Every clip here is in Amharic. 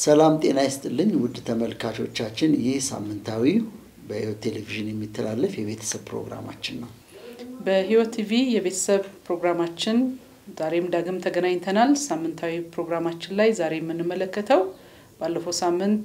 ሰላም ጤና ይስጥልኝ ውድ ተመልካቾቻችን፣ ይህ ሳምንታዊ በሕይወት ቴሌቪዥን የሚተላለፍ የቤተሰብ ፕሮግራማችን ነው። በሕይወት ቲቪ የቤተሰብ ፕሮግራማችን ዛሬም ዳግም ተገናኝተናል። ሳምንታዊ ፕሮግራማችን ላይ ዛሬ የምንመለከተው ባለፈው ሳምንት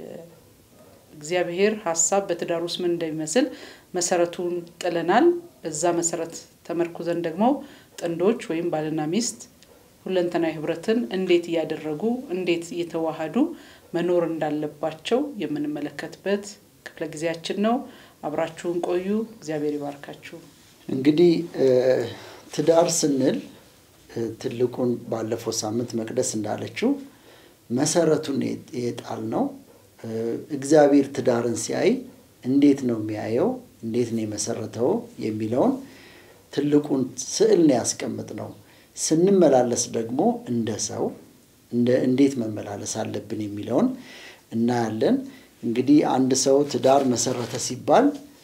እግዚአብሔር ሀሳብ በትዳር ውስጥ ምን እንደሚመስል መሰረቱን ጥለናል። በዛ መሰረት ተመርኩዘን ደግሞ ጥንዶች ወይም ባልና ሚስት ሁለንተናዊ ህብረትን እንዴት እያደረጉ እንዴት እየተዋሃዱ መኖር እንዳለባቸው የምንመለከትበት ክፍለ ጊዜያችን ነው። አብራችሁን ቆዩ። እግዚአብሔር ይባርካችሁ። እንግዲህ ትዳር ስንል ትልቁን ባለፈው ሳምንት መቅደስ እንዳለችው መሰረቱን የጣል ነው። እግዚአብሔር ትዳርን ሲያይ እንዴት ነው የሚያየው? እንዴት ነው የመሰረተው? የሚለውን ትልቁን ስዕል ነው ያስቀምጥ ነው። ስንመላለስ ደግሞ እንደ ሰው እንዴት መመላለስ አለብን የሚለውን እናያለን። እንግዲህ አንድ ሰው ትዳር መሰረተ ሲባል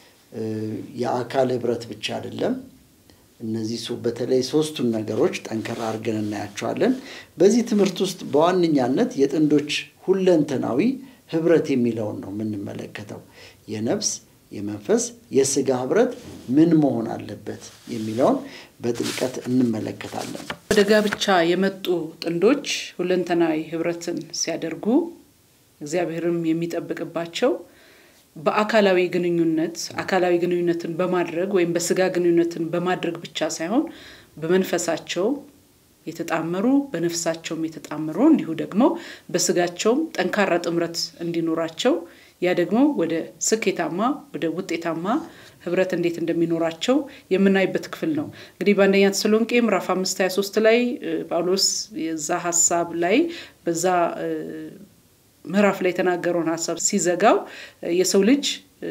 የአካል ህብረት ብቻ አይደለም። እነዚህ በተለይ ሶስቱን ነገሮች ጠንከራ አድርገን እናያቸዋለን። በዚህ ትምህርት ውስጥ በዋነኛነት የጥንዶች ሁለንተናዊ ህብረት የሚለውን ነው የምንመለከተው። የነፍስ የመንፈስ የስጋ ህብረት ምን መሆን አለበት የሚለውን በጥልቀት እንመለከታለን። ወደ ጋብቻ የመጡ ጥንዶች ሁለንተናዊ ህብረትን ሲያደርጉ እግዚአብሔርም የሚጠብቅባቸው በአካላዊ ግንኙነት አካላዊ ግንኙነትን በማድረግ ወይም በስጋ ግንኙነትን በማድረግ ብቻ ሳይሆን በመንፈሳቸው የተጣመሩ በነፍሳቸውም የተጣመሩ እንዲሁ ደግሞ በስጋቸውም ጠንካራ ጥምረት እንዲኖራቸው ያ ደግሞ ወደ ስኬታማ ወደ ውጤታማ ህብረት እንዴት እንደሚኖራቸው የምናይበት ክፍል ነው። እንግዲህ በአንደኛ ተሰሎንቄ ምዕራፍ አምስት ሀያ ሶስት ላይ ጳውሎስ የዛ ሀሳብ ላይ በዛ ምዕራፍ ላይ የተናገረውን ሀሳብ ሲዘጋው የሰው ልጅ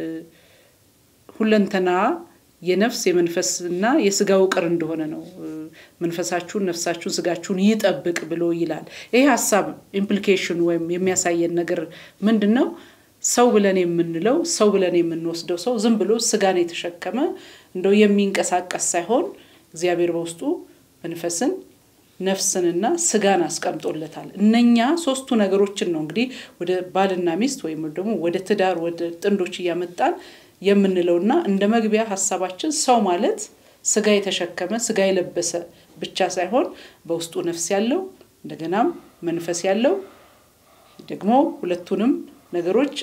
ሁለንተና የነፍስ የመንፈስና የስጋ ውቅር እንደሆነ ነው። መንፈሳችሁን፣ ነፍሳችሁን፣ ስጋችሁን ይጠብቅ ብሎ ይላል። ይሄ ሀሳብ ኢምፕሊኬሽን ወይም የሚያሳየን ነገር ምንድን ነው? ሰው ብለን የምንለው ሰው ብለን የምንወስደው ሰው ዝም ብሎ ስጋን የተሸከመ እንደው የሚንቀሳቀስ ሳይሆን እግዚአብሔር በውስጡ መንፈስን ነፍስንና ስጋን አስቀምጦለታል። እነኛ ሶስቱ ነገሮችን ነው እንግዲህ ወደ ባልና ሚስት ወይም ደግሞ ወደ ትዳር ወደ ጥንዶች እያመጣን የምንለውና እንደ መግቢያ ሀሳባችን ሰው ማለት ስጋ የተሸከመ ስጋ የለበሰ ብቻ ሳይሆን በውስጡ ነፍስ ያለው እንደገናም መንፈስ ያለው ደግሞ ሁለቱንም ነገሮች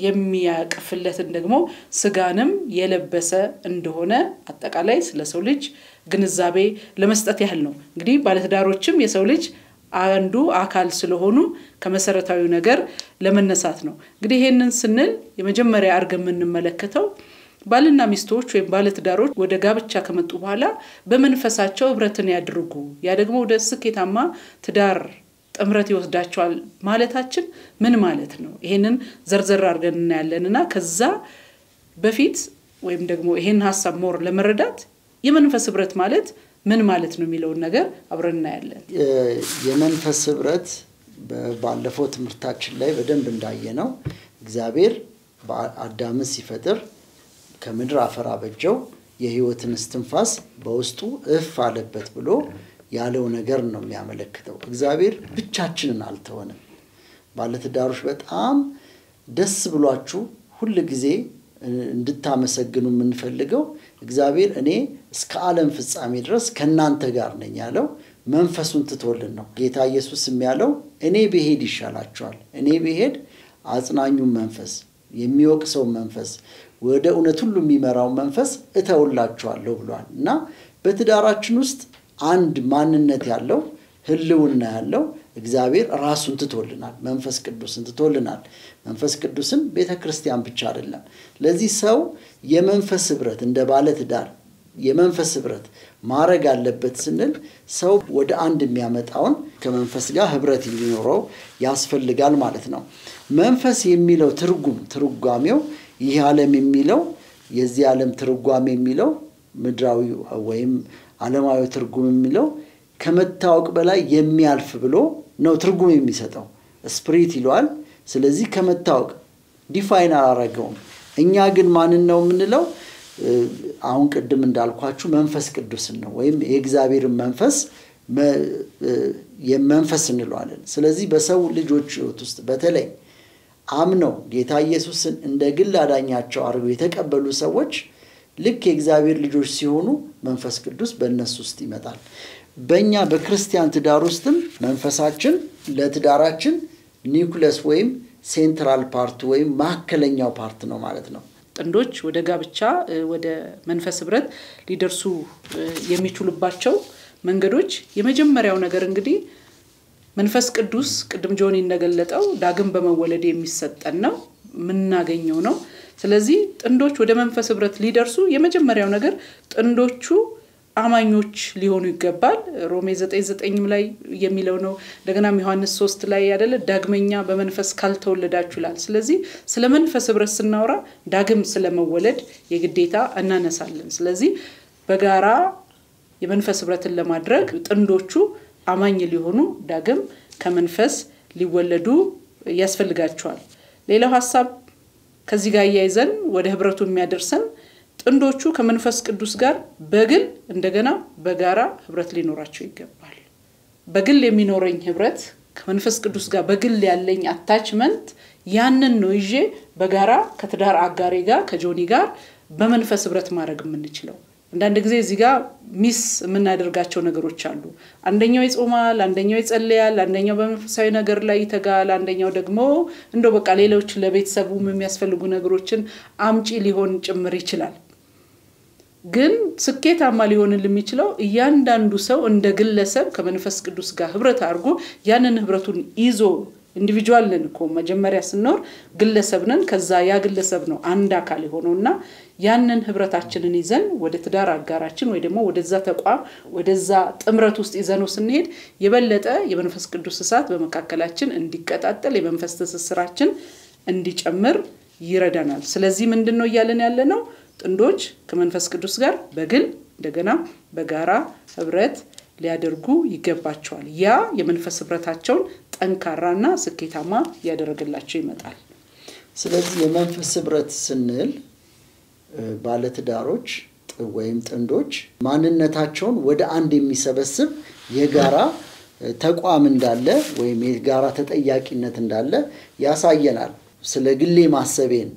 የሚያቅፍለትን ደግሞ ስጋንም የለበሰ እንደሆነ አጠቃላይ ስለ ሰው ልጅ ግንዛቤ ለመስጠት ያህል ነው። እንግዲህ ባለትዳሮችም የሰው ልጅ አንዱ አካል ስለሆኑ ከመሰረታዊ ነገር ለመነሳት ነው። እንግዲህ ይሄንን ስንል የመጀመሪያ አድርገን የምንመለከተው ባልና ሚስቶች ወይም ባለትዳሮች ወደ ጋብቻ ከመጡ በኋላ በመንፈሳቸው ህብረትን ያድርጉ። ያ ደግሞ ወደ ስኬታማ ትዳር ጥምረት ይወስዳቸዋል ማለታችን ምን ማለት ነው? ይሄንን ዘርዘር አድርገን እናያለን እና ከዛ በፊት ወይም ደግሞ ይሄን ሀሳብ ሞር ለመረዳት የመንፈስ ህብረት ማለት ምን ማለት ነው የሚለውን ነገር አብረን እናያለን። የመንፈስ ህብረት ባለፈው ትምህርታችን ላይ በደንብ እንዳየነው እግዚአብሔር አዳምን ሲፈጥር ከምድር አፈር አበጀው፣ የህይወትን እስትንፋስ በውስጡ እፍ አለበት ብሎ ያለው ነገር ነው የሚያመለክተው። እግዚአብሔር ብቻችንን አልተወንም። ባለትዳሮች በጣም ደስ ብሏችሁ ሁል ጊዜ እንድታመሰግኑ የምንፈልገው እግዚአብሔር እኔ እስከ ዓለም ፍጻሜ ድረስ ከእናንተ ጋር ነኝ ያለው መንፈሱን ትቶልን ነው። ጌታ ኢየሱስም ያለው እኔ ብሄድ ይሻላችኋል፣ እኔ ብሄድ አጽናኙን መንፈስ የሚወቅሰው መንፈስ ወደ እውነት ሁሉ የሚመራው መንፈስ እተውላችኋለሁ ብሏል እና በትዳራችን ውስጥ አንድ ማንነት ያለው ህልውና ያለው እግዚአብሔር ራሱን ትቶልናል። መንፈስ ቅዱስን ትቶልናል። መንፈስ ቅዱስን ቤተ ክርስቲያን ብቻ አይደለም። ለዚህ ሰው የመንፈስ ህብረት እንደ ባለ ትዳር የመንፈስ ህብረት ማድረግ አለበት ስንል ሰው ወደ አንድ የሚያመጣውን ከመንፈስ ጋር ህብረት ሊኖረው ያስፈልጋል ማለት ነው። መንፈስ የሚለው ትርጉም ትርጓሜው ይህ ዓለም የሚለው የዚህ ዓለም ትርጓሜ የሚለው ምድራዊ ወይም ዓለማዊ ትርጉም የሚለው ከመታወቅ በላይ የሚያልፍ ብሎ ነው ትርጉም የሚሰጠው። ስፕሪት ይለዋል። ስለዚህ ከመታወቅ ዲፋይን አላረገውም። እኛ ግን ማንን ነው የምንለው? አሁን ቅድም እንዳልኳችሁ መንፈስ ቅዱስን ነው ወይም የእግዚአብሔርን መንፈስ የመንፈስ እንለዋለን። ስለዚህ በሰው ልጆች ሕይወት ውስጥ በተለይ አምነው ጌታ ኢየሱስን እንደ ግል አዳኛቸው አድርገው የተቀበሉ ሰዎች ልክ የእግዚአብሔር ልጆች ሲሆኑ መንፈስ ቅዱስ በእነሱ ውስጥ ይመጣል። በእኛ በክርስቲያን ትዳር ውስጥም መንፈሳችን ለትዳራችን ኒውክለስ ወይም ሴንትራል ፓርት ወይም ማዕከለኛው ፓርት ነው ማለት ነው። ጥንዶች ወደ ጋብቻ ወደ መንፈስ ህብረት ሊደርሱ የሚችሉባቸው መንገዶች የመጀመሪያው ነገር እንግዲህ መንፈስ ቅዱስ ቅድም ጆኒ እንደገለጠው ዳግም በመወለድ የሚሰጠን ነው የምናገኘው ነው። ስለዚህ ጥንዶች ወደ መንፈስ ህብረት ሊደርሱ የመጀመሪያው ነገር ጥንዶቹ አማኞች ሊሆኑ ይገባል። ሮሜ ዘጠኝ ዘጠኝም ላይ የሚለው ነው። እንደገናም ዮሐንስ ሶስት ላይ ያደለ ዳግመኛ በመንፈስ ካልተወለዳችሁ ይላል። ስለዚህ ስለ መንፈስ ህብረት ስናወራ ዳግም ስለመወለድ የግዴታ እናነሳለን። ስለዚህ በጋራ የመንፈስ ህብረትን ለማድረግ ጥንዶቹ አማኝ ሊሆኑ ዳግም ከመንፈስ ሊወለዱ ያስፈልጋቸዋል። ሌላው ሀሳብ ከዚህ ጋር እያይዘን ወደ ህብረቱ የሚያደርሰን ጥንዶቹ ከመንፈስ ቅዱስ ጋር በግል እንደገና በጋራ ህብረት ሊኖራቸው ይገባል። በግል የሚኖረኝ ህብረት ከመንፈስ ቅዱስ ጋር በግል ያለኝ አታችመንት ያንን ነው ይዤ በጋራ ከትዳር አጋሬ ጋር ከጆኒ ጋር በመንፈስ ህብረት ማድረግ የምንችለው። አንዳንድ ጊዜ እዚህ ጋር ሚስ የምናደርጋቸው ነገሮች አሉ። አንደኛው ይጾማል፣ አንደኛው ይጸልያል፣ አንደኛው በመንፈሳዊ ነገር ላይ ይተጋል፣ አንደኛው ደግሞ እንደው በቃ ሌሎች ለቤተሰቡም የሚያስፈልጉ ነገሮችን አምጪ ሊሆን ጭምር ይችላል። ግን ስኬታማ ሊሆንል የሚችለው እያንዳንዱ ሰው እንደ ግለሰብ ከመንፈስ ቅዱስ ጋር ህብረት አድርጎ ያንን ህብረቱን ይዞ ኢንዲቪጁዋል ነን እኮ መጀመሪያ ስንኖር ግለሰብ ነን። ከዛ ያ ግለሰብ ነው አንድ አካል የሆነው እና ያንን ህብረታችንን ይዘን ወደ ትዳር አጋራችን ወይ ደግሞ ወደዛ ተቋም ወደዛ ጥምረት ውስጥ ይዘነው ስንሄድ የበለጠ የመንፈስ ቅዱስ እሳት በመካከላችን እንዲቀጣጠል የመንፈስ ትስስራችን እንዲጨምር ይረዳናል። ስለዚህ ምንድን ነው እያለን ያለ ነው? ጥንዶች ከመንፈስ ቅዱስ ጋር በግል እንደገና በጋራ ህብረት ሊያደርጉ ይገባቸዋል። ያ የመንፈስ ህብረታቸውን ጠንካራና ስኬታማ እያደረገላቸው ይመጣል። ስለዚህ የመንፈስ ህብረት ስንል ባለትዳሮች ወይም ጥንዶች ማንነታቸውን ወደ አንድ የሚሰበስብ የጋራ ተቋም እንዳለ ወይም የጋራ ተጠያቂነት እንዳለ ያሳየናል። ስለ ግሌ ማሰቤን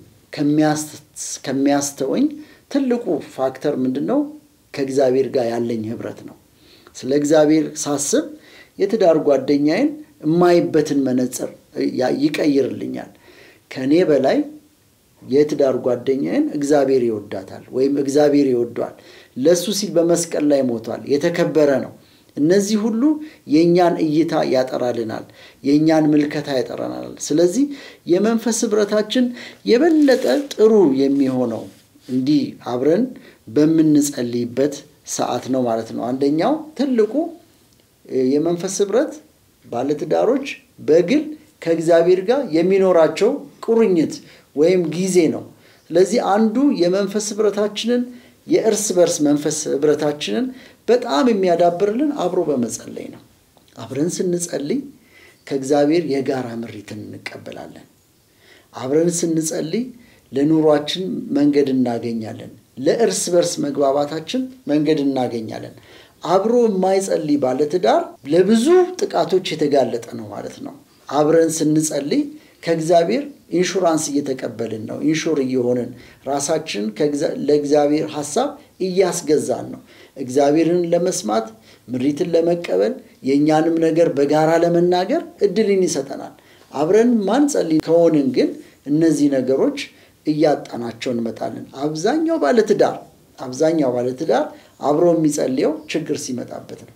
ከሚያስተወኝ ትልቁ ፋክተር ምንድን ነው? ከእግዚአብሔር ጋር ያለኝ ህብረት ነው። ስለ እግዚአብሔር ሳስብ የትዳር ጓደኛዬን የማይበትን መነጽር ይቀይርልኛል። ከእኔ በላይ የትዳር ጓደኛዬን እግዚአብሔር ይወዳታል ወይም እግዚአብሔር ይወዷል። ለእሱ ሲል በመስቀል ላይ ሞቷል። የተከበረ ነው። እነዚህ ሁሉ የእኛን እይታ ያጠራልናል፣ የእኛን ምልከታ ያጠራናል። ስለዚህ የመንፈስ ህብረታችን የበለጠ ጥሩ የሚሆነው እንዲህ አብረን በምንጸልይበት ሰዓት ነው ማለት ነው። አንደኛው ትልቁ የመንፈስ ህብረት ባለትዳሮች በግል ከእግዚአብሔር ጋር የሚኖራቸው ቁርኝት ወይም ጊዜ ነው። ስለዚህ አንዱ የመንፈስ ህብረታችንን የእርስ በርስ መንፈስ ህብረታችንን በጣም የሚያዳብርልን አብሮ በመጸለይ ነው። አብረን ስንጸልይ ከእግዚአብሔር የጋራ ምሪትን እንቀበላለን። አብረን ስንጸልይ ለኑሯችን መንገድ እናገኛለን። ለእርስ በርስ መግባባታችን መንገድ እናገኛለን። አብሮ የማይጸልይ ባለትዳር ለብዙ ጥቃቶች የተጋለጠ ነው ማለት ነው። አብረን ስንጸልይ ከእግዚአብሔር ኢንሹራንስ እየተቀበልን ነው። ኢንሹር እየሆንን ራሳችን ለእግዚአብሔር ሀሳብ እያስገዛን ነው። እግዚአብሔርን ለመስማት ምሪትን ለመቀበል የእኛንም ነገር በጋራ ለመናገር እድልን ይሰጠናል። አብረን ማንጸልይ ከሆንን ግን እነዚህ ነገሮች እያጣናቸው እንመጣለን። አብዛኛው ባለትዳር አብዛኛው ባለትዳር አብሮ የሚጸልየው ችግር ሲመጣበት ነው።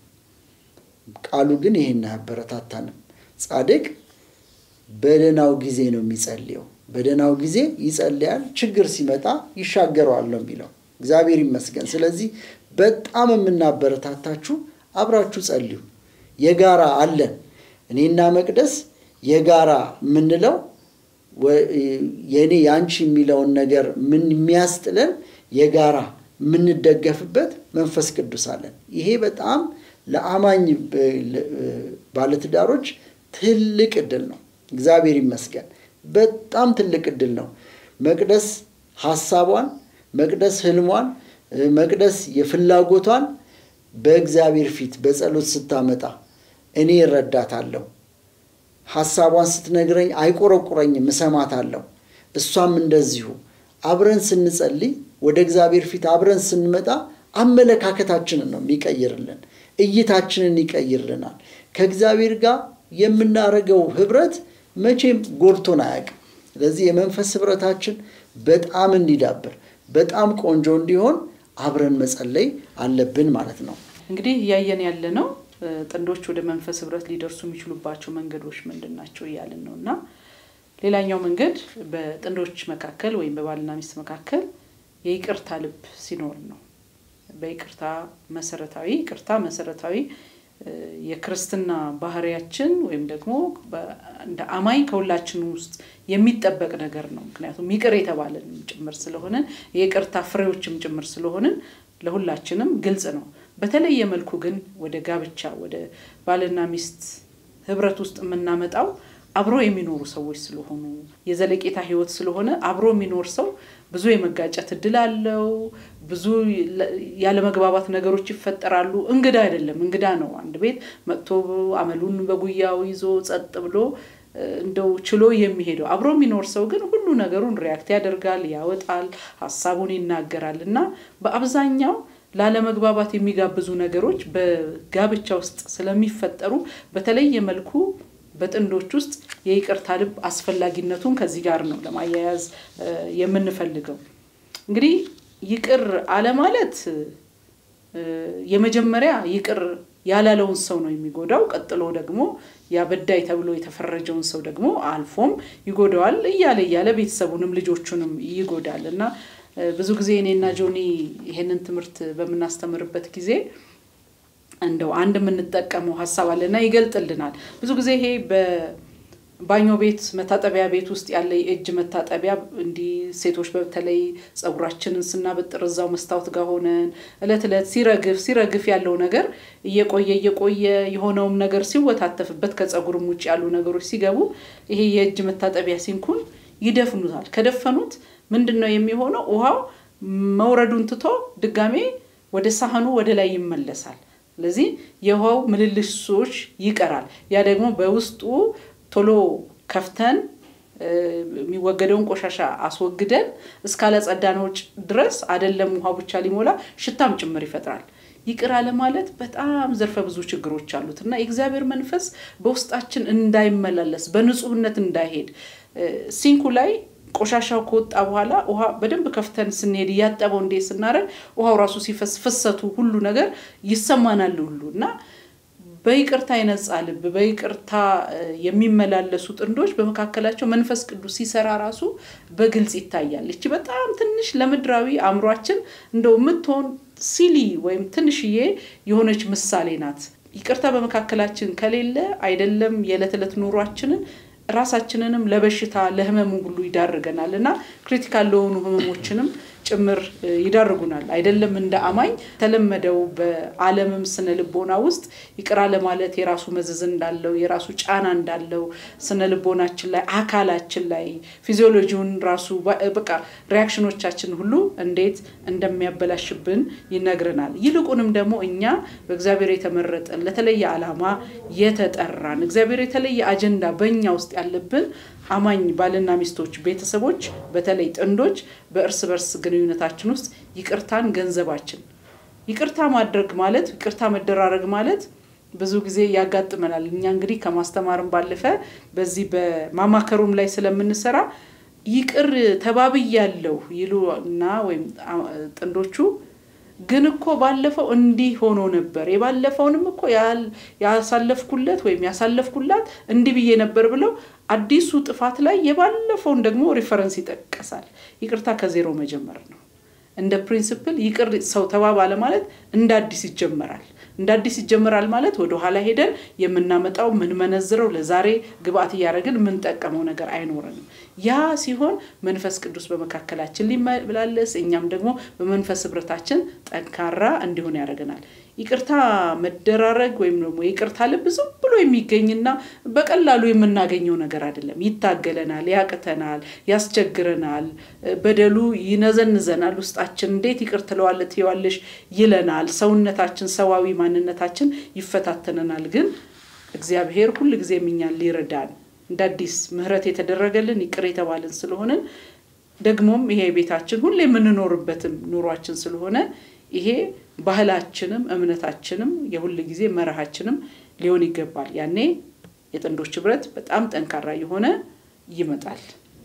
ቃሉ ግን ይሄን አያበረታታንም። ጻድቅ በደህናው ጊዜ ነው የሚጸልየው። በደህናው ጊዜ ይጸልያል፣ ችግር ሲመጣ ይሻገረዋል ነው የሚለው። እግዚአብሔር ይመስገን። ስለዚህ በጣም የምናበረታታችሁ አብራችሁ ጸልዩ። የጋራ አለን። እኔና መቅደስ የጋራ የምንለው የእኔ የአንቺ የሚለውን ነገር ምን የሚያስጥለን የጋራ የምንደገፍበት መንፈስ ቅዱስ አለን። ይሄ በጣም ለአማኝ ባለትዳሮች ትልቅ እድል ነው። እግዚአብሔር ይመስገን። በጣም ትልቅ እድል ነው። መቅደስ ሀሳቧን፣ መቅደስ ህልሟን፣ መቅደስ የፍላጎቷን በእግዚአብሔር ፊት በጸሎት ስታመጣ እኔ እረዳታለሁ። ሀሳቧን ስትነግረኝ አይቆረቁረኝም፣ እሰማታለሁ። እሷም እንደዚሁ አብረን ስንጸልይ ወደ እግዚአብሔር ፊት አብረን ስንመጣ አመለካከታችንን ነው የሚቀይርልን፣ እይታችንን ይቀይርልናል። ከእግዚአብሔር ጋር የምናደርገው ህብረት መቼም ጎድቶን አያውቅም። ስለዚህ የመንፈስ ህብረታችን በጣም እንዲዳብር በጣም ቆንጆ እንዲሆን አብረን መጸለይ አለብን ማለት ነው። እንግዲህ እያየን ያለ ነው ጥንዶች ወደ መንፈስ ህብረት ሊደርሱ የሚችሉባቸው መንገዶች ምንድን ናቸው እያልን ነው እና ሌላኛው መንገድ በጥንዶች መካከል ወይም በባልና ሚስት መካከል የይቅርታ ልብ ሲኖር ነው። በይቅርታ መሰረታዊ ይቅርታ መሰረታዊ የክርስትና ባህሪያችን ወይም ደግሞ እንደ አማኝ ከሁላችን ውስጥ የሚጠበቅ ነገር ነው። ምክንያቱም ይቅር የተባለን ጭምር ስለሆነ የይቅርታ ፍሬዎችም ጭምር ስለሆንን ለሁላችንም ግልጽ ነው። በተለየ መልኩ ግን ወደ ጋብቻ ወደ ባልና ሚስት ህብረት ውስጥ የምናመጣው አብሮ የሚኖሩ ሰዎች ስለሆኑ የዘለቄታ ህይወት ስለሆነ አብሮ የሚኖር ሰው ብዙ የመጋጨት እድል አለው። ብዙ ያለመግባባት ነገሮች ይፈጠራሉ። እንግዳ አይደለም፣ እንግዳ ነው። አንድ ቤት መጥቶ አመሉን በጉያው ይዞ ጸጥ ብሎ እንደው ችሎ የሚሄደው አብሮ የሚኖር ሰው ግን ሁሉ ነገሩን ሪያክት ያደርጋል፣ ያወጣል፣ ሀሳቡን ይናገራል እና በአብዛኛው ላለመግባባት የሚጋብዙ ነገሮች በጋብቻ ውስጥ ስለሚፈጠሩ በተለየ መልኩ በጥንዶች ውስጥ የይቅርታ ልብ አስፈላጊነቱን ከዚህ ጋር ነው ለማያያዝ የምንፈልገው። እንግዲህ ይቅር አለ ማለት የመጀመሪያ ይቅር ያላለውን ሰው ነው የሚጎዳው። ቀጥሎ ደግሞ ያበዳይ ተብሎ የተፈረጀውን ሰው ደግሞ አልፎም ይጎዳዋል። እያለ እያለ ቤተሰቡንም ልጆቹንም ይጎዳል እና ብዙ ጊዜ እኔና ጆኒ ይሄንን ትምህርት በምናስተምርበት ጊዜ እንደው አንድ የምንጠቀመው ሀሳብ አለና ይገልጥልናል። ብዙ ጊዜ ይሄ በባኞ ቤት መታጠቢያ ቤት ውስጥ ያለ የእጅ መታጠቢያ እንዲህ ሴቶች በተለይ ፀጉራችንን ስናበጥር እዛው መስታወት ጋር ሆነን እለት እለት ሲረግፍ ሲረግፍ ያለው ነገር እየቆየ እየቆየ የሆነውም ነገር ሲወታተፍበት ከፀጉርም ውጭ ያሉ ነገሮች ሲገቡ ይሄ የእጅ መታጠቢያ ሲንኩን ይደፍኑታል። ከደፈኑት ምንድን ነው የሚሆነው? ውሃው መውረዱን ትቶ ድጋሜ ወደ ሳህኑ ወደ ላይ ይመለሳል። ስለዚህ የውሃው ምልልሶች ይቀራል። ያ ደግሞ በውስጡ ቶሎ ከፍተን የሚወገደውን ቆሻሻ አስወግደን እስካለጸዳነው ድረስ አይደለም ውሃው ብቻ ሊሞላ ሽታም ጭምር ይፈጥራል። ይቅር አለ ማለት በጣም ዘርፈ ብዙ ችግሮች አሉት እና የእግዚአብሔር መንፈስ በውስጣችን እንዳይመላለስ በንጹህነት እንዳይሄድ ሲንኩ ላይ ቆሻሻው ከወጣ በኋላ ውሃ በደንብ ከፍተን ስንሄድ እያጠበው እንዴ ስናደርግ ውሃው ራሱ ሲፈስ ፍሰቱ ሁሉ ነገር ይሰማናል ሁሉ እና በይቅርታ የነጻ ልብ በይቅርታ የሚመላለሱ ጥንዶች በመካከላቸው መንፈስ ቅዱስ ሲሰራ ራሱ በግልጽ ይታያል። እቺ በጣም ትንሽ ለምድራዊ አእምሯችን እንደው የምትሆን ሲሊ ወይም ትንሽዬ የሆነች ምሳሌ ናት። ይቅርታ በመካከላችን ከሌለ አይደለም የዕለት ዕለት ኑሯችንን ራሳችንንም ለበሽታ ለህመሙ ሁሉ ይዳርገናል እና ክሪቲካል ለሆኑ ህመሞችንም ጭምር ይዳርጉናል። አይደለም እንደ አማኝ ተለመደው በዓለምም ስነ ልቦና ውስጥ ይቅር ለማለት የራሱ መዘዝ እንዳለው የራሱ ጫና እንዳለው ስነ ልቦናችን ላይ አካላችን ላይ ፊዚዮሎጂውን ራሱ በቃ ሪያክሽኖቻችን ሁሉ እንዴት እንደሚያበላሽብን ይነግረናል። ይልቁንም ደግሞ እኛ በእግዚአብሔር የተመረጠን ለተለየ ዓላማ የተጠራን እግዚአብሔር የተለየ አጀንዳ በእኛ ውስጥ ያለብን አማኝ ባልና ሚስቶች፣ ቤተሰቦች፣ በተለይ ጥንዶች በእርስ በርስ ግንኙነታችን ውስጥ ይቅርታን ገንዘባችን ይቅርታ ማድረግ ማለት ይቅርታ መደራረግ ማለት ብዙ ጊዜ ያጋጥመናል። እኛ እንግዲህ ከማስተማርም ባለፈ በዚህ በማማከሩም ላይ ስለምንሰራ ይቅር ተባብያለሁ ይሉ እና ወይም ጥንዶቹ ግን እኮ ባለፈው እንዲህ ሆኖ ነበር፣ የባለፈውንም እኮ ያሳለፍኩለት ወይም ያሳለፍኩላት እንዲህ ብዬ ነበር ብለው አዲሱ ጥፋት ላይ የባለፈውን ደግሞ ሪፈረንስ ይጠቀሳል። ይቅርታ ከዜሮ መጀመር ነው። እንደ ፕሪንስፕል ይቅር ሰው ተባባለ ማለት እንደ አዲስ ይጀመራል። እንደ አዲስ ይጀመራል ማለት ወደ ኋላ ሄደን የምናመጣው የምንመነዝረው ለዛሬ ግብአት እያደረግን የምንጠቀመው ነገር አይኖረንም። ያ ሲሆን መንፈስ ቅዱስ በመካከላችን ሊመላለስ እኛም ደግሞ በመንፈስ ህብረታችን ጠንካራ እንዲሆን ያደርገናል። ይቅርታ መደራረግ ወይም ደግሞ ይቅርታ ልብ ዝም ብሎ የሚገኝና በቀላሉ የምናገኘው ነገር አይደለም። ይታገለናል፣ ያቅተናል፣ ያስቸግረናል፣ በደሉ ይነዘንዘናል። ውስጣችን እንዴት ይቅር ትለዋለህ ትይዋለሽ ይለናል። ሰውነታችን፣ ሰዋዊ ማንነታችን ይፈታተነናል። ግን እግዚአብሔር ሁል ጊዜም እኛን ሊረዳን እንደ አዲስ ምሕረት የተደረገልን ይቅር የተባልን ስለሆንን ደግሞም ይሄ ቤታችን ሁሌ የምንኖርበትም ኑሯችን ስለሆነ ይሄ ባህላችንም እምነታችንም የሁል ጊዜ መርሃችንም ሊሆን ይገባል። ያኔ የጥንዶች ህብረት በጣም ጠንካራ የሆነ ይመጣል።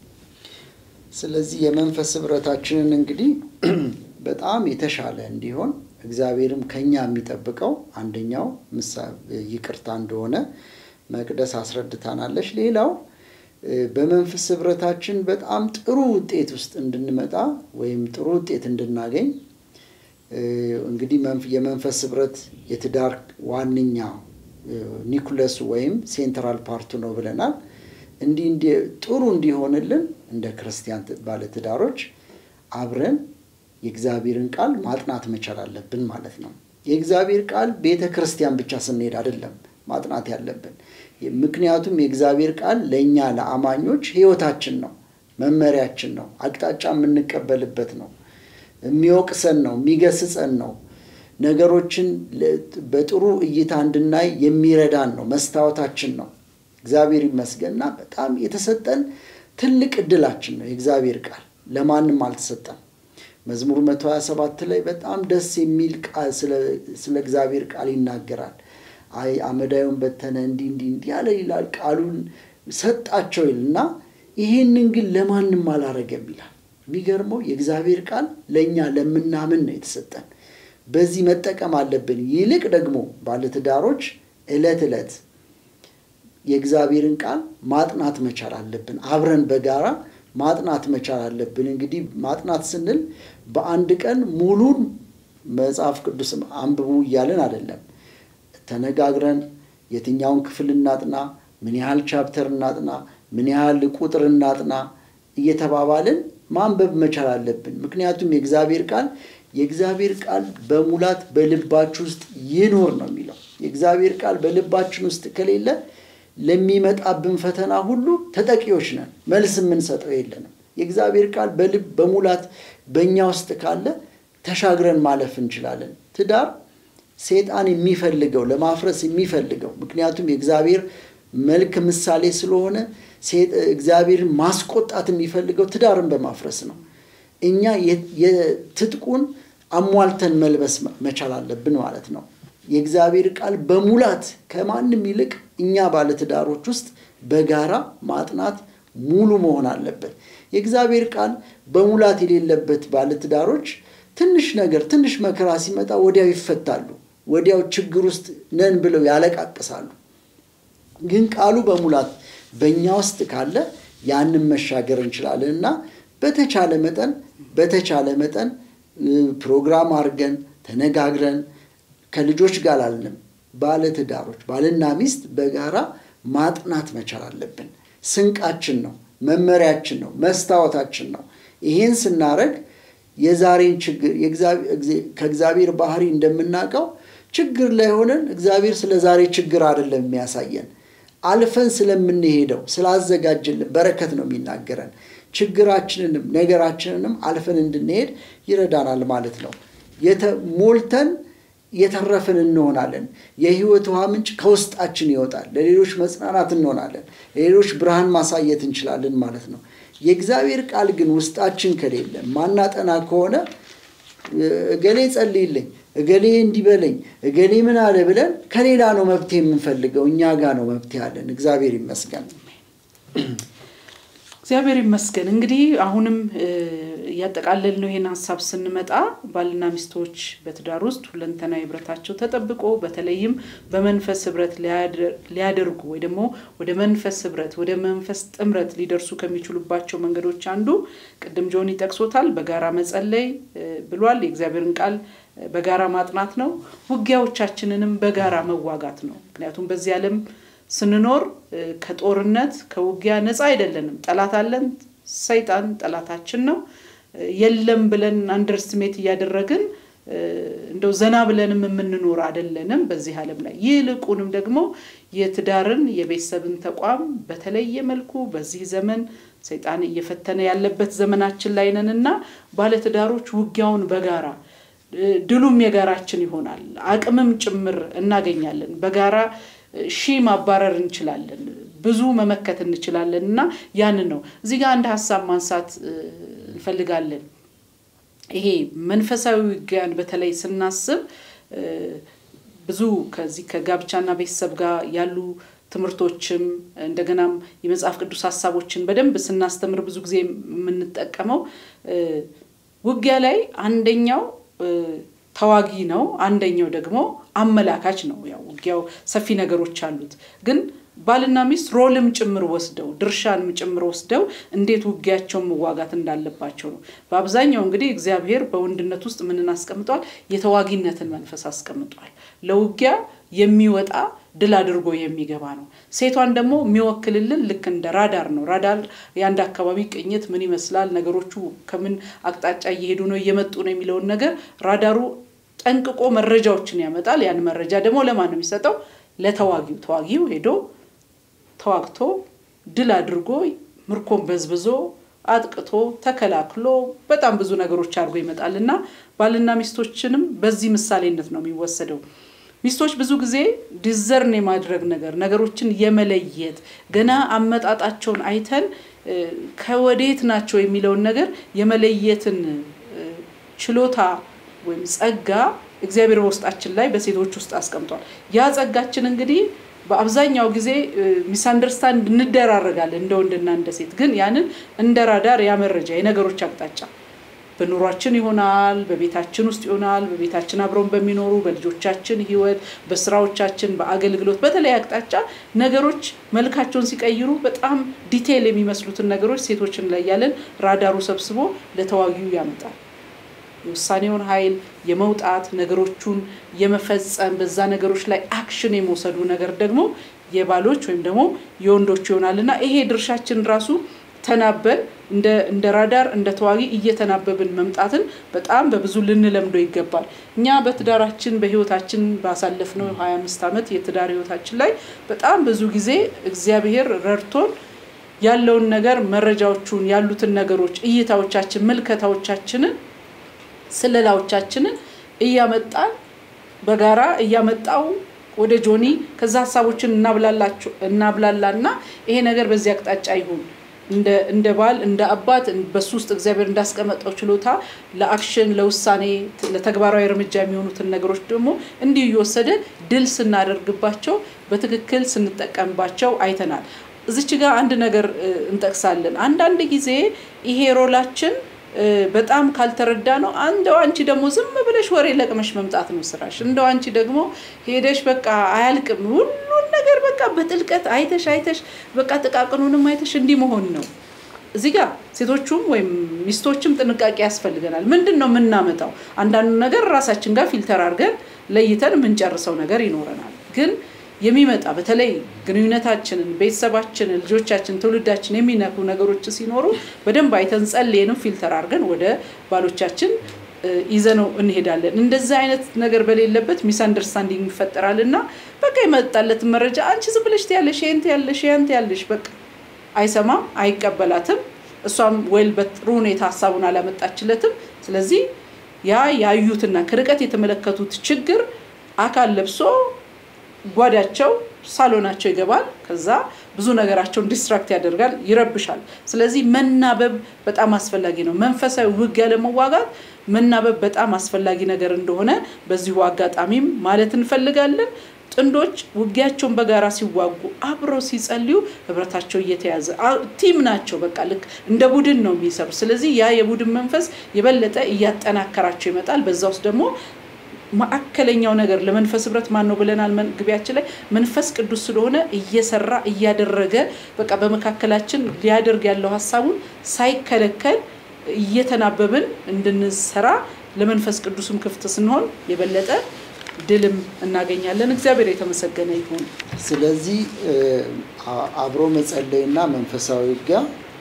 ስለዚህ የመንፈስ ህብረታችንን እንግዲህ በጣም የተሻለ እንዲሆን እግዚአብሔርም ከኛ የሚጠብቀው አንደኛው ይቅርታ እንደሆነ መቅደስ አስረድታናለች። ሌላው በመንፈስ ህብረታችን በጣም ጥሩ ውጤት ውስጥ እንድንመጣ ወይም ጥሩ ውጤት እንድናገኝ እንግዲህ የመንፈስ ህብረት የትዳር ዋነኛ ኒኩለሱ ወይም ሴንትራል ፓርቱ ነው ብለናል። እንዲህ ጥሩ እንዲሆንልን እንደ ክርስቲያን ባለትዳሮች አብረን የእግዚአብሔርን ቃል ማጥናት መቻል አለብን ማለት ነው። የእግዚአብሔር ቃል ቤተ ክርስቲያን ብቻ ስንሄድ አይደለም ማጥናት ያለብን። ምክንያቱም የእግዚአብሔር ቃል ለእኛ ለአማኞች ህይወታችን ነው፣ መመሪያችን ነው፣ አቅጣጫ የምንቀበልበት ነው፣ የሚወቅሰን ነው፣ የሚገስጸን ነው፣ ነገሮችን በጥሩ እይታ እንድናይ የሚረዳን ነው፣ መስታወታችን ነው። እግዚአብሔር ይመስገንና በጣም የተሰጠን ትልቅ እድላችን ነው የእግዚአብሔር ቃል ለማንም አልተሰጠም። መዝሙር 127 ላይ በጣም ደስ የሚል ቃል ስለ እግዚአብሔር ቃል ይናገራል። አይ አመዳዩን በተነ እንዲህ እንዲህ እንዲህ ያለ ይላል። ቃሉን ሰጣቸው ይልና ይሄንን ግን ለማንም አላረገም ይላል። የሚገርመው የእግዚአብሔር ቃል ለእኛ ለምናምን ነው የተሰጠን። በዚህ መጠቀም አለብን። ይልቅ ደግሞ ባለትዳሮች ዕለት ዕለት የእግዚአብሔርን ቃል ማጥናት መቻል አለብን። አብረን በጋራ ማጥናት መቻል አለብን። እንግዲህ ማጥናት ስንል በአንድ ቀን ሙሉን መጽሐፍ ቅዱስ አንብቡ እያለን አይደለም። ተነጋግረን የትኛውን ክፍል እናጥና፣ ምን ያህል ቻፕተር እናጥና፣ ምን ያህል ቁጥር እናጥና እየተባባልን ማንበብ መቻል አለብን። ምክንያቱም የእግዚአብሔር ቃል የእግዚአብሔር ቃል በሙላት በልባችሁ ውስጥ ይኖር ነው የሚለው። የእግዚአብሔር ቃል በልባችን ውስጥ ከሌለ ለሚመጣብን ፈተና ሁሉ ተጠቂዎች ነን። መልስ የምንሰጠው የለንም። የእግዚአብሔር ቃል በልብ በሙላት በእኛ ውስጥ ካለ ተሻግረን ማለፍ እንችላለን። ትዳር ሴጣን የሚፈልገው ለማፍረስ የሚፈልገው ምክንያቱም የእግዚአብሔር መልክ ምሳሌ ስለሆነ እግዚአብሔርን ማስቆጣት የሚፈልገው ትዳርን በማፍረስ ነው። እኛ የትጥቁን አሟልተን መልበስ መቻል አለብን ማለት ነው። የእግዚአብሔር ቃል በሙላት ከማንም ይልቅ እኛ ባለትዳሮች ውስጥ በጋራ ማጥናት ሙሉ መሆን አለበት። የእግዚአብሔር ቃል በሙላት የሌለበት ባለትዳሮች ትንሽ ነገር ትንሽ መከራ ሲመጣ ወዲያው ይፈታሉ። ወዲያው ችግር ውስጥ ነን ብለው ያለቃቅሳሉ። ግን ቃሉ በሙላት በእኛ ውስጥ ካለ ያንን መሻገር እንችላለን እና በተቻለ መጠን በተቻለ መጠን ፕሮግራም አድርገን ተነጋግረን ከልጆች ጋር አልንም ባለትዳሮች ባልና ሚስት በጋራ ማጥናት መቻል አለብን። ስንቃችን ነው፣ መመሪያችን ነው፣ መስታወታችን ነው። ይሄን ስናደርግ የዛሬን ችግር ከእግዚአብሔር ባህሪ እንደምናውቀው ችግር ላይ ሆነን እግዚአብሔር ስለ ዛሬ ችግር አይደለም የሚያሳየን አልፈን ስለምንሄደው ስላዘጋጀልን በረከት ነው የሚናገረን። ችግራችንንም ነገራችንንም አልፈን እንድንሄድ ይረዳናል ማለት ነው። ሞልተን የተረፍን እንሆናለን። የህይወት ውሃ ምንጭ ከውስጣችን ይወጣል። ለሌሎች መጽናናት እንሆናለን። ለሌሎች ብርሃን ማሳየት እንችላለን ማለት ነው። የእግዚአብሔር ቃል ግን ውስጣችን ከሌለ ማናጠና ከሆነ እገሌ ጸልይልኝ፣ እገሌ እንዲበለኝ፣ እገሌ ምን አለ ብለን ከሌላ ነው መብት የምንፈልገው። እኛ ጋር ነው መብት ያለን። እግዚአብሔር ይመስገን። እግዚአብሔር ይመስገን። እንግዲህ አሁንም እያጠቃለል ነው ይሄን ሀሳብ ስንመጣ ባልና ሚስቶች በትዳር ውስጥ ሁለንተናዊ ህብረታቸው ተጠብቆ በተለይም በመንፈስ ህብረት ሊያደርጉ ወይ ደግሞ ወደ መንፈስ ህብረት ወደ መንፈስ ጥምረት ሊደርሱ ከሚችሉባቸው መንገዶች አንዱ ቅድም ጆኒ ጠቅሶታል፣ በጋራ መጸለይ ብሏል። የእግዚአብሔርን ቃል በጋራ ማጥናት ነው። ውጊያዎቻችንንም በጋራ መዋጋት ነው። ምክንያቱም በዚህ ዓለም ስንኖር ከጦርነት ከውጊያ ነፃ አይደለንም። ጠላት አለን። ሰይጣን ጠላታችን ነው። የለም ብለን አንደርስትሜት እያደረግን እንደው ዘና ብለንም የምንኖር አይደለንም በዚህ ዓለም ላይ። ይልቁንም ደግሞ የትዳርን የቤተሰብን ተቋም በተለየ መልኩ በዚህ ዘመን ሰይጣን እየፈተነ ያለበት ዘመናችን ላይ ነን እና ባለትዳሮች ውጊያውን በጋራ ድሉም የጋራችን ይሆናል። አቅምም ጭምር እናገኛለን። በጋራ ሺህ ማባረር እንችላለን፣ ብዙ መመከት እንችላለን እና ያንን ነው እዚህ ጋር አንድ ሀሳብ ማንሳት እንፈልጋለን። ይሄ መንፈሳዊ ውጊያን በተለይ ስናስብ ብዙ ከዚህ ከጋብቻና ቤተሰብ ጋር ያሉ ትምህርቶችም እንደገናም የመጽሐፍ ቅዱስ ሀሳቦችን በደንብ ስናስተምር ብዙ ጊዜ የምንጠቀመው ውጊያ ላይ አንደኛው ተዋጊ ነው፣ አንደኛው ደግሞ አመላካች ነው። ያው ውጊያው ሰፊ ነገሮች አሉት ግን ባልና ሚስት ሮልም ጭምር ወስደው ድርሻንም ጭምር ወስደው እንዴት ውጊያቸውን መዋጋት እንዳለባቸው ነው። በአብዛኛው እንግዲህ እግዚአብሔር በወንድነት ውስጥ ምንን አስቀምጧል? የተዋጊነትን መንፈስ አስቀምጧል። ለውጊያ የሚወጣ ድል አድርጎ የሚገባ ነው። ሴቷን ደግሞ የሚወክልልን ልክ እንደ ራዳር ነው። ራዳር የአንድ አካባቢ ቅኝት ምን ይመስላል፣ ነገሮቹ ከምን አቅጣጫ እየሄዱ ነው፣ እየመጡ ነው የሚለውን ነገር ራዳሩ ጠንቅቆ መረጃዎችን ያመጣል። ያን መረጃ ደግሞ ለማን ነው የሚሰጠው? ለተዋጊው። ተዋጊው ሄዶ ተዋግቶ ድል አድርጎ ምርኮን በዝብዞ አጥቅቶ ተከላክሎ በጣም ብዙ ነገሮች አድርጎ ይመጣል እና ባልና ሚስቶችንም በዚህ ምሳሌነት ነው የሚወሰደው። ሚስቶች ብዙ ጊዜ ዲዘርን የማድረግ ነገር ነገሮችን የመለየት ገና አመጣጣቸውን አይተን ከወዴት ናቸው የሚለውን ነገር የመለየትን ችሎታ ወይም ጸጋ እግዚአብሔር በውስጣችን ላይ በሴቶች ውስጥ አስቀምጧል። ያ ጸጋችን እንግዲህ በአብዛኛው ጊዜ ሚስ አንደርስታንድ እንደራረጋለን እንደ ወንድና እንደ ሴት። ግን ያንን እንደ ራዳር ያ መረጃ የነገሮች አቅጣጫ በኑሯችን ይሆናል፣ በቤታችን ውስጥ ይሆናል፣ በቤታችን አብረውን በሚኖሩ በልጆቻችን ሕይወት፣ በስራዎቻችን፣ በአገልግሎት በተለይ አቅጣጫ ነገሮች መልካቸውን ሲቀይሩ በጣም ዲቴይል የሚመስሉትን ነገሮች ሴቶች እንለያለን። ራዳሩ ሰብስቦ ለተዋጊው ያመጣል። የውሳኔውን ኃይል የመውጣት ነገሮቹን የመፈጸም በዛ ነገሮች ላይ አክሽን የመውሰዱ ነገር ደግሞ የባሎች ወይም ደግሞ የወንዶች ይሆናል እና ይሄ ድርሻችን ራሱ ተናበን እንደ ራዳር እንደ ተዋጊ እየተናበብን መምጣትን በጣም በብዙ ልንለምዶ ይገባል። እኛ በትዳራችን በህይወታችን ባሳለፍነው ሀያ አምስት ዓመት የትዳር ህይወታችን ላይ በጣም ብዙ ጊዜ እግዚአብሔር ረድቶን ያለውን ነገር መረጃዎቹን ያሉትን ነገሮች እይታዎቻችን ምልከታዎቻችንን ስለላዎቻችንን እያመጣን በጋራ እያመጣው ወደ ጆኒ ከዛ ሀሳቦችን እናብላላና ይሄ ነገር በዚህ አቅጣጫ ይሁን እንደ ባል እንደ አባት በሱ ውስጥ እግዚአብሔር እንዳስቀመጠው ችሎታ ለአክሽን ለውሳኔ ለተግባራዊ እርምጃ የሚሆኑትን ነገሮች ደግሞ እንዲሁ እየወሰደ ድል ስናደርግባቸው በትክክል ስንጠቀምባቸው አይተናል። እዚች ጋር አንድ ነገር እንጠቅሳለን። አንዳንድ ጊዜ ይሄ ሮላችን በጣም ካልተረዳ ነው። እንደው አንቺ ደግሞ ዝም ብለሽ ወሬ ለቅመሽ መምጣት ነው ስራሽ። እንደው አንቺ ደግሞ ሄደሽ በቃ አያልቅም ሁሉን ነገር በቃ በጥልቀት አይተሽ አይተሽ በቃ ጥቃቅኑንም አይተሽ እንዲህ መሆን ነው። እዚህ ጋር ሴቶቹም ወይም ሚስቶችም ጥንቃቄ ያስፈልገናል። ምንድን ነው የምናመጣው? አንዳንዱ ነገር ራሳችን ጋር ፊልተር አድርገን ለይተን የምንጨርሰው ነገር ይኖረናል ግን የሚመጣ በተለይ ግንኙነታችንን፣ ቤተሰባችንን፣ ልጆቻችን፣ ትውልዳችን የሚነኩ ነገሮች ሲኖሩ በደንብ አይተን ጸልየንም ፊልተር አድርገን ወደ ባሎቻችን ይዘነው እንሄዳለን። እንደዚህ አይነት ነገር በሌለበት ሚስ አንደርስታንዲንግ ይፈጠራል እና በቃ የመጣለትን መረጃ አንቺ ዝም ብለሽ ትያለሽ፣ ይሄን ትያለሽ፣ ያን ትያለሽ፣ በቃ አይሰማም፣ አይቀበላትም። እሷም ወይል በጥሩ ሁኔታ ሀሳቡን አላመጣችለትም። ስለዚህ ያ ያዩትና ከርቀት የተመለከቱት ችግር አካል ለብሶ ጓዳቸው ሳሎናቸው ይገባል። ከዛ ብዙ ነገራቸውን ዲስትራክት ያደርጋል፣ ይረብሻል። ስለዚህ መናበብ በጣም አስፈላጊ ነው። መንፈሳዊ ውጊያ ለመዋጋት መናበብ በጣም አስፈላጊ ነገር እንደሆነ በዚሁ አጋጣሚም ማለት እንፈልጋለን። ጥንዶች ውጊያቸውን በጋራ ሲዋጉ አብረው ሲጸልዩ ህብረታቸው እየተያዘ ቲም ናቸው። በቃ ልክ እንደ ቡድን ነው የሚሰሩ። ስለዚህ ያ የቡድን መንፈስ የበለጠ እያጠናከራቸው ይመጣል። በዛ ውስጥ ደግሞ ማዕከለኛው ነገር ለመንፈስ ህብረት ማን ነው ብለናል። ግቢያችን ላይ መንፈስ ቅዱስ ስለሆነ እየሰራ እያደረገ በቃ በመካከላችን ሊያደርግ ያለው ሀሳቡን ሳይከለከል እየተናበብን እንድንሰራ ለመንፈስ ቅዱስም ክፍት ስንሆን የበለጠ ድልም እናገኛለን። እግዚአብሔር የተመሰገነ ይሁን። ስለዚህ አብሮ መጸለይና መንፈሳዊ ውጊያ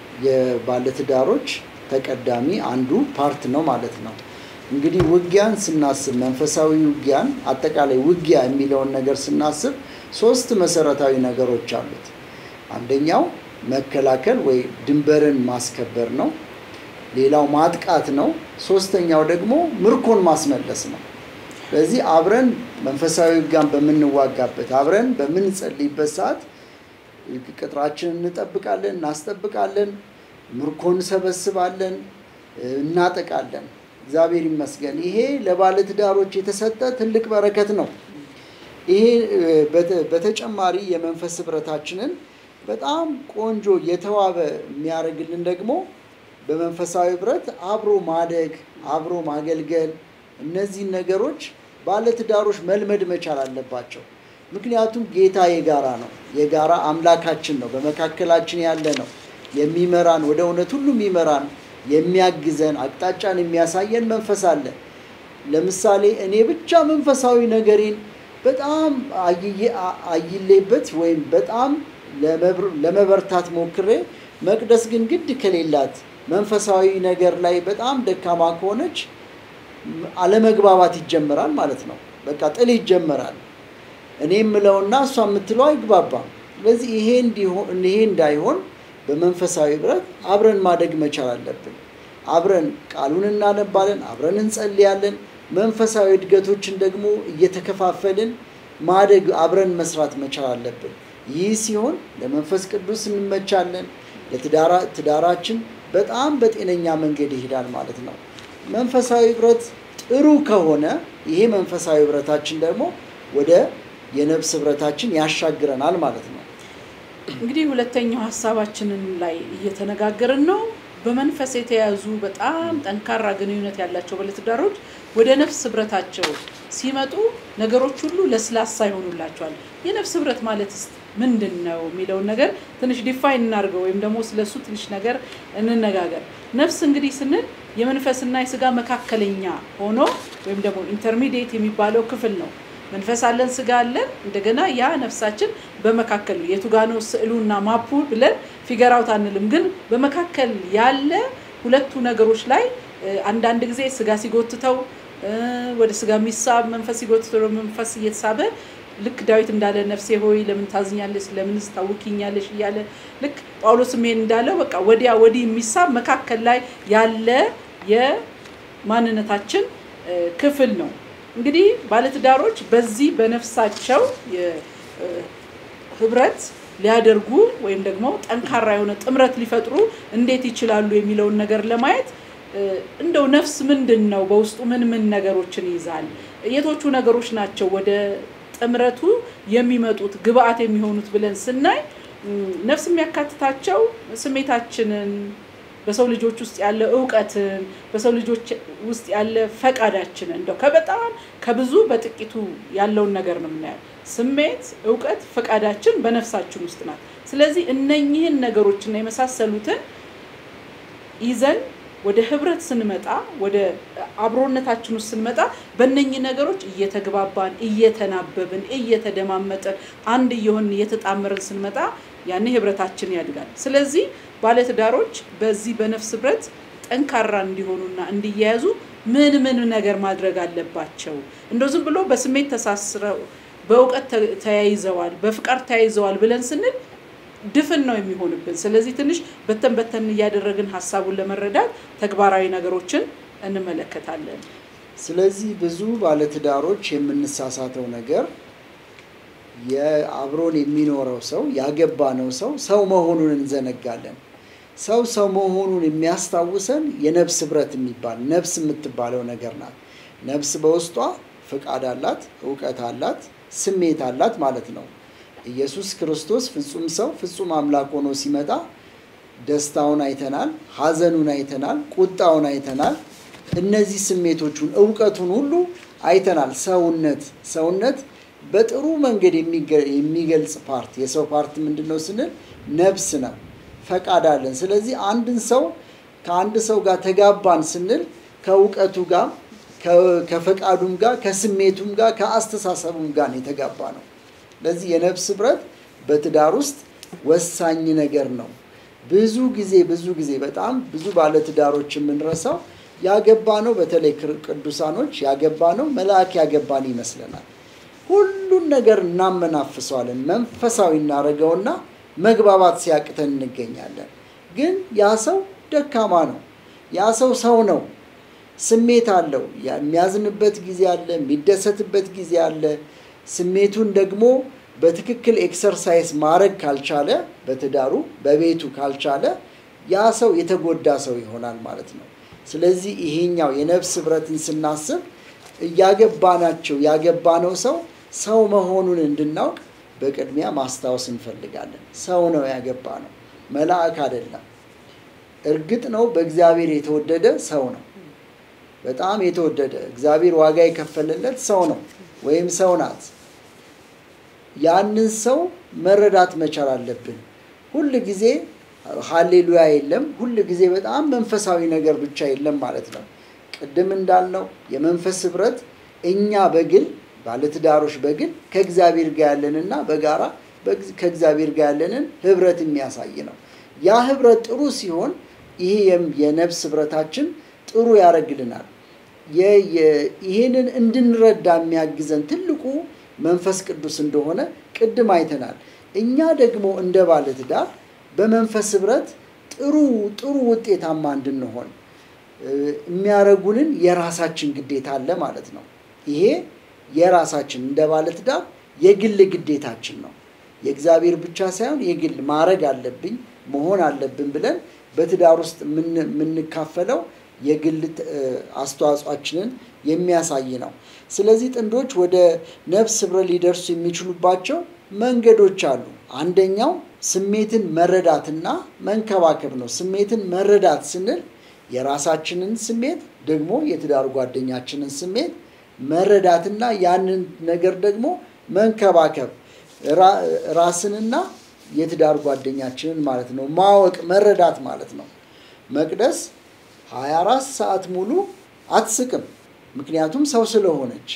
የባለትዳሮች ተቀዳሚ አንዱ ፓርት ነው ማለት ነው። እንግዲህ ውጊያን ስናስብ መንፈሳዊ ውጊያን አጠቃላይ ውጊያ የሚለውን ነገር ስናስብ ሶስት መሰረታዊ ነገሮች አሉት። አንደኛው መከላከል ወይ ድንበርን ማስከበር ነው። ሌላው ማጥቃት ነው። ሶስተኛው ደግሞ ምርኮን ማስመለስ ነው። ስለዚህ አብረን መንፈሳዊ ውጊያን በምንዋጋበት አብረን በምንጸልይበት ሰዓት ቅጥራችንን እንጠብቃለን፣ እናስጠብቃለን፣ ምርኮ እንሰበስባለን፣ እናጠቃለን። እግዚአብሔር ይመስገን። ይሄ ለባለትዳሮች የተሰጠ ትልቅ በረከት ነው። ይሄ በተጨማሪ የመንፈስ ህብረታችንን በጣም ቆንጆ የተዋበ የሚያደርግልን ደግሞ በመንፈሳዊ ህብረት አብሮ ማደግ፣ አብሮ ማገልገል፣ እነዚህን ነገሮች ባለትዳሮች መልመድ መቻል አለባቸው። ምክንያቱም ጌታ የጋራ ነው፣ የጋራ አምላካችን ነው፣ በመካከላችን ያለ ነው፣ የሚመራን ወደ እውነት ሁሉ የሚመራን የሚያግዘን አቅጣጫን የሚያሳየን መንፈስ አለ። ለምሳሌ እኔ ብቻ መንፈሳዊ ነገሬን በጣም አይሌበት ወይም በጣም ለመበርታት ሞክሬ መቅደስ ግን ግድ ከሌላት መንፈሳዊ ነገር ላይ በጣም ደካማ ከሆነች አለመግባባት ይጀመራል ማለት ነው። በቃ ጥል ይጀመራል። እኔ የምለውና እሷ የምትለው አይግባባም። ስለዚህ ይሄ ይሄ እንዳይሆን በመንፈሳዊ ህብረት አብረን ማደግ መቻል አለብን። አብረን ቃሉን እናነባለን፣ አብረን እንጸልያለን። መንፈሳዊ እድገቶችን ደግሞ እየተከፋፈልን ማደግ አብረን መስራት መቻል አለብን። ይህ ሲሆን ለመንፈስ ቅዱስ እንመቻለን። ለትዳራችን በጣም በጤነኛ መንገድ ይሄዳል ማለት ነው። መንፈሳዊ ህብረት ጥሩ ከሆነ ይሄ መንፈሳዊ ህብረታችን ደግሞ ወደ የነፍስ ህብረታችን ያሻግረናል ማለት ነው። እንግዲህ ሁለተኛው ሀሳባችንን ላይ እየተነጋገርን ነው። በመንፈስ የተያዙ በጣም ጠንካራ ግንኙነት ያላቸው ባለትዳሮች ወደ ነፍስ ህብረታቸው ሲመጡ ነገሮች ሁሉ ለስላሳ ይሆኑላቸዋል። የነፍስ ህብረት ማለት ምንድን ነው የሚለውን ነገር ትንሽ ዲፋይን እናድርገው፣ ወይም ደግሞ ስለሱ ትንሽ ነገር እንነጋገር። ነፍስ እንግዲህ ስንል የመንፈስና የስጋ መካከለኛ ሆኖ ወይም ደግሞ ኢንተርሚዲየት የሚባለው ክፍል ነው። መንፈስ አለን፣ ስጋ አለን። እንደገና ያ ነፍሳችን በመካከል ነው። የቱ ጋ ነው ስዕሉና ማፑ ብለን ፊገር አውት አንልም፣ ግን በመካከል ያለ ሁለቱ ነገሮች ላይ አንዳንድ ጊዜ ስጋ ሲጎትተው ወደ ስጋ የሚሳብ መንፈስ ሲጎትተው መንፈስ እየተሳበ ልክ ዳዊት እንዳለ ነፍሴ ሆይ ለምን ታዝኛለሽ? ለምንስ ታውኪኛለሽ? እያለ ልክ ጳውሎስም ይሄን እንዳለው በቃ ወዲያ ወዲህ የሚሳብ መካከል ላይ ያለ የማንነታችን ክፍል ነው። እንግዲህ ባለትዳሮች በዚህ በነፍሳቸው ህብረት ሊያደርጉ ወይም ደግሞ ጠንካራ የሆነ ጥምረት ሊፈጥሩ እንዴት ይችላሉ የሚለውን ነገር ለማየት እንደው ነፍስ ምንድን ነው? በውስጡ ምን ምን ነገሮችን ይይዛል? የቶቹ ነገሮች ናቸው ወደ ጥምረቱ የሚመጡት ግብአት የሚሆኑት ብለን ስናይ ነፍስ የሚያካትታቸው ስሜታችንን በሰው ልጆች ውስጥ ያለ እውቀትን በሰው ልጆች ውስጥ ያለ ፈቃዳችንን እንደው ከበጣም ከብዙ በጥቂቱ ያለውን ነገር ነው የምናየው። ስሜት፣ እውቀት፣ ፈቃዳችን በነፍሳችን ውስጥ ናት። ስለዚህ እነኚህን ነገሮችና የመሳሰሉትን ይዘን ወደ ህብረት ስንመጣ ወደ አብሮነታችን ውስጥ ስንመጣ በእነኚህ ነገሮች እየተግባባን እየተናበብን እየተደማመጠን አንድ እየሆንን እየተጣመርን ስንመጣ ያኔ ህብረታችን ያድጋል። ስለዚህ ባለትዳሮች በዚህ በነፍስ ህብረት ጠንካራ እንዲሆኑና እንዲያያዙ ምን ምን ነገር ማድረግ አለባቸው? እንደው ዝም ብሎ በስሜት ተሳስረው በእውቀት ተያይዘዋል፣ በፍቃድ ተያይዘዋል ብለን ስንል ድፍን ነው የሚሆንብን። ስለዚህ ትንሽ በተን በተን እያደረግን ሀሳቡን ለመረዳት ተግባራዊ ነገሮችን እንመለከታለን። ስለዚህ ብዙ ባለትዳሮች የምንሳሳተው ነገር የአብሮን የሚኖረው ሰው ያገባነው ሰው ሰው መሆኑን እንዘነጋለን። ሰው ሰው መሆኑን የሚያስታውሰን የነፍስ ህብረት የሚባል ነፍስ የምትባለው ነገር ናት። ነፍስ በውስጧ ፍቃድ አላት፣ እውቀት አላት፣ ስሜት አላት ማለት ነው። ኢየሱስ ክርስቶስ ፍጹም ሰው ፍጹም አምላክ ሆኖ ሲመጣ ደስታውን አይተናል፣ ሐዘኑን አይተናል፣ ቁጣውን አይተናል። እነዚህ ስሜቶቹን እውቀቱን ሁሉ አይተናል። ሰውነት ሰውነት በጥሩ መንገድ የሚገልጽ ፓርት የሰው ፓርት ምንድን ነው ስንል ነፍስ ነው። ፈቃድ አለን። ስለዚህ አንድን ሰው ከአንድ ሰው ጋር ተጋባን ስንል ከእውቀቱ ጋር ከፈቃዱም ጋር ከስሜቱም ጋር ከአስተሳሰቡም ጋር ነው የተጋባ ነው። ስለዚህ የነፍስ ህብረት በትዳር ውስጥ ወሳኝ ነገር ነው። ብዙ ጊዜ ብዙ ጊዜ በጣም ብዙ ባለትዳሮች የምንረሳው ያገባ ነው። በተለይ ቅዱሳኖች ያገባ ነው መልአክ ያገባን ይመስለናል። ሁሉን ነገር እናመናፍሰዋለን። መንፈሳዊ እናደርገውና መግባባት ሲያቅተን እንገኛለን። ግን ያ ሰው ደካማ ነው። ያ ሰው ሰው ነው። ስሜት አለው። የሚያዝንበት ጊዜ አለ፣ የሚደሰትበት ጊዜ አለ። ስሜቱን ደግሞ በትክክል ኤክሰርሳይዝ ማድረግ ካልቻለ በትዳሩ በቤቱ ካልቻለ ያ ሰው የተጎዳ ሰው ይሆናል ማለት ነው። ስለዚህ ይሄኛው የነፍስ ህብረትን ስናስብ እያገባናቸው ያገባነው ሰው ሰው መሆኑን እንድናውቅ በቅድሚያ ማስታወስ እንፈልጋለን። ሰው ነው ያገባ ነው፣ መልአክ አይደለም። እርግጥ ነው በእግዚአብሔር የተወደደ ሰው ነው። በጣም የተወደደ እግዚአብሔር ዋጋ የከፈለለት ሰው ነው ወይም ሰው ናት። ያንን ሰው መረዳት መቻል አለብን። ሁል ጊዜ ሀሌሉያ የለም። ሁል ጊዜ በጣም መንፈሳዊ ነገር ብቻ የለም ማለት ነው። ቅድም እንዳልነው የመንፈስ ህብረት እኛ በግል ባለትዳሮች በግል ከእግዚአብሔር ጋር ያለንና በጋራ ከእግዚአብሔር ጋር ያለንን ህብረት የሚያሳይ ነው። ያ ህብረት ጥሩ ሲሆን ይሄ የነፍስ ህብረታችን ጥሩ ያደርግልናል። ይህንን እንድንረዳ የሚያግዘን ትልቁ መንፈስ ቅዱስ እንደሆነ ቅድም አይተናል። እኛ ደግሞ እንደ ባለትዳር በመንፈስ ህብረት ጥሩ ጥሩ ውጤታማ እንድንሆን የሚያደርጉንን የራሳችን ግዴታ አለ ማለት ነው። ይሄ የራሳችን እንደ ባለትዳር የግል ግዴታችን ነው። የእግዚአብሔር ብቻ ሳይሆን የግል ማድረግ አለብኝ መሆን አለብን ብለን በትዳር ውስጥ የምንካፈለው የግል አስተዋጽኦችንን የሚያሳይ ነው። ስለዚህ ጥንዶች ወደ ነፍስ ህብረት ሊደርሱ የሚችሉባቸው መንገዶች አሉ። አንደኛው ስሜትን መረዳትና መንከባከብ ነው። ስሜትን መረዳት ስንል የራሳችንን ስሜት ደግሞ የትዳር ጓደኛችንን ስሜት መረዳትና ያንን ነገር ደግሞ መንከባከብ ራስንና የትዳር ጓደኛችንን ማለት ነው ማወቅ መረዳት ማለት ነው። መቅደስ 24 ሰዓት ሙሉ አትስቅም። ምክንያቱም ሰው ስለሆነች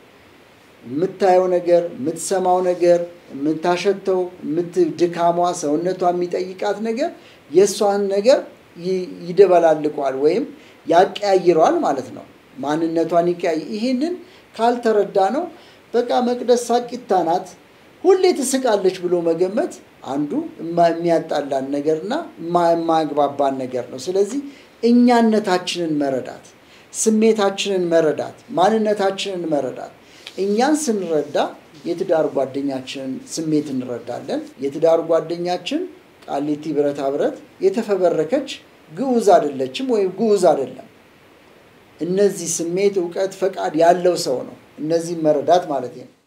የምታየው ነገር፣ የምትሰማው ነገር፣ የምታሸተው፣ ድካሟ፣ ሰውነቷ የሚጠይቃት ነገር የእሷን ነገር ይደበላልቀዋል ወይም ያቀያይረዋል ማለት ነው። ማንነቷን ይቀያይ ይህንን ካልተረዳ ነው በቃ መቅደስ ሳቂታ ናት፣ ሁሌ ትስቃለች ብሎ መገመት አንዱ የሚያጣላን ነገርና የማያግባባን ነገር ነው። ስለዚህ እኛነታችንን መረዳት፣ ስሜታችንን መረዳት፣ ማንነታችንን መረዳት። እኛን ስንረዳ የትዳር ጓደኛችንን ስሜት እንረዳለን። የትዳር ጓደኛችን ቃሊቲ ብረታ ብረት የተፈበረከች ግዑዝ አይደለችም ወይም ግዑዝ አይደለም። እነዚህ ስሜት፣ እውቀት፣ ፈቃድ ያለው ሰው ነው። እነዚህ መረዳት ማለት ነው።